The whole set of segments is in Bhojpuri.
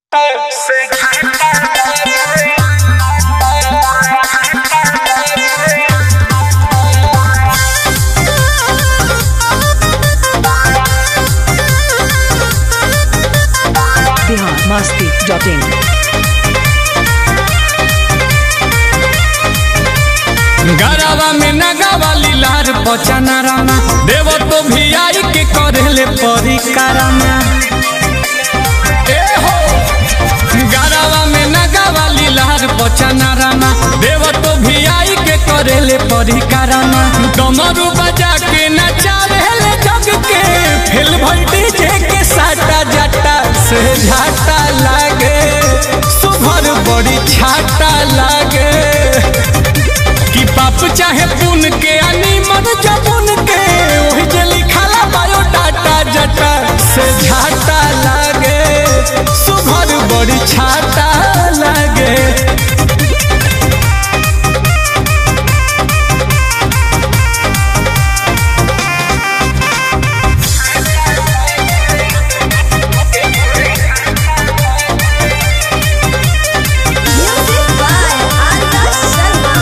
बिहार मस्ती डॉट इन गरवा में नगवा लीलार पचना रामा देव तो भी आई के करेले परिकारमा ए हो गरवा में नगवा लीलार पचना रामा देव तो भी आई के करेले परिकारमा डमरू बजा के नचावेले जग के फेल भल डीजे के साटा जाटा से झाटा लागे सुभर बड़ी छाटा लागे कि बाप चाहे पुन के आनी मन जबुन के ओही जे लिखाला बायोडाटा जटा से झाटा लागे सुभर बड़ी छाटा लागे Music by Arya Sharma.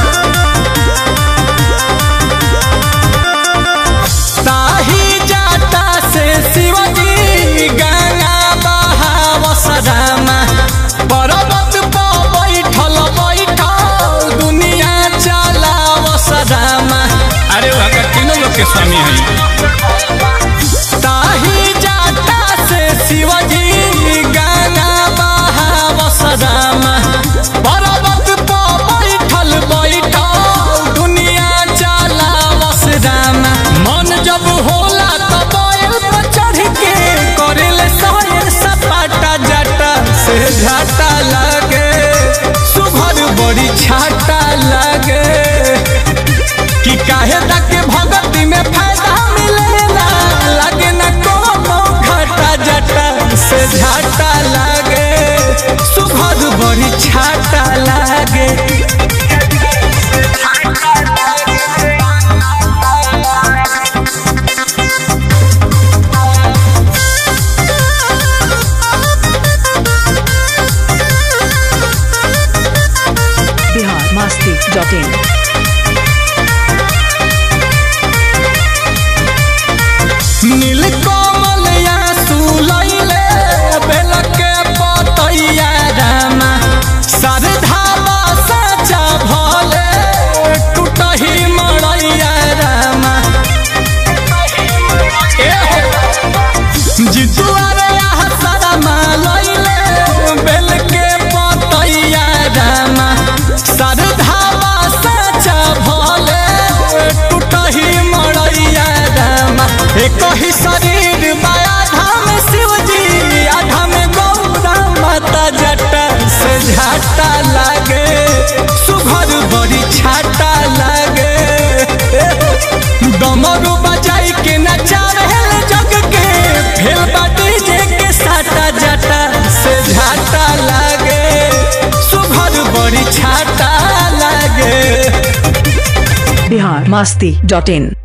ताही जाता से शिवजी गंगा बहाव सदामा पर्वत पर बैठल बैठल दुनिया चलाव सदामा अरे वहाँ तीनों लोग के स्वामी है ताही जाता से शिवजी गंगा बहाव सदामा पर्वत पर बैठल बैठल दुनिया चलाव सदामा मन जब होला तब बैल पर चढ़ के करेले सायर सपाटा जाटा से झाटा लागे सुभर बड़ी छाटा लागे कि काहे तक भगती में फायदा मिलेला लगे न कोनो घाटा जटा से झाटा लागे सुभर बड़ी छाटा लागे बिहार मस्ती डॉट इन नील कमल या सुलैले बेल के पतैया रामा सरधावा साचा भले टूटही मड़ैया रामा ए हो जितुआरे यहाँ सरमा लैले बेल के पतैया रामा सरधावा साचा भले टूटही मड़ैया रामा एक ही शरीर माया धाम शिवजी आधा में गौरा माता जटा से झाटा लागे सुघर बड़ी छाटा लागे डमरू बजाई के नचावे जग के फेल बाटी जे के साटा जाटा से झाटा लागे सुघर बड़ी छाटा लागे बिहार मस्ती डॉट इन